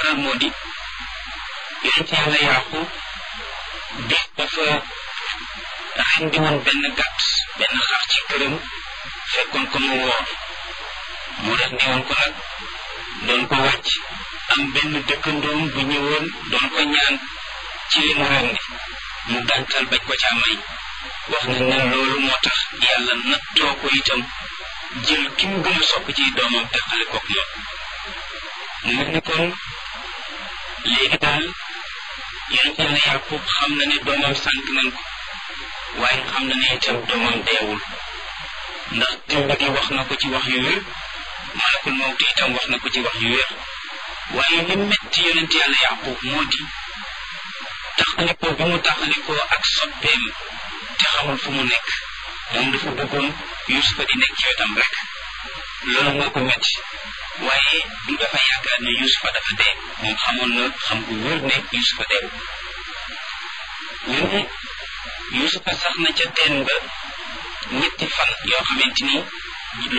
waral moo di yonent yàlla yaqub bis dafa rendi woon benn gàtt benn xar ci këram fekkoon ko mu woor mu rendi woon ko nag doon ko wàcc am benn dëkkandoom bu ñëwoon doon ko ñaan ci li mu rendi mu gàntal bañ ko caa may wax na ne loolu moo tax yàlla nattoo ko itam jël ki mu gën a sopp ci doomam teqale kook moom mu mel ni kon léegi daal yonent yàlla yàqub xam na ne doomam sànq nañ ko waaye xam na ne itam doomam deewul ndax dund gi wax na ko ci wax yu wér malakul mawti itam wax na ko ci wax yu wér waaye li metti yonent yàlla yàqub moo di taxalikoo bi mu taxalikoo ak soppeem te xamul fu mu nekk moom dafa bëggoon yusufa di nekk ci wetam rek loolu moo ko metti waaye du dafa yaakaar ne yusufa dafa dee moom xamoon na xam gu wér ne yusufa dee ñu ne yusufa sax na ca teen ba ñetti fan yoo xamante ni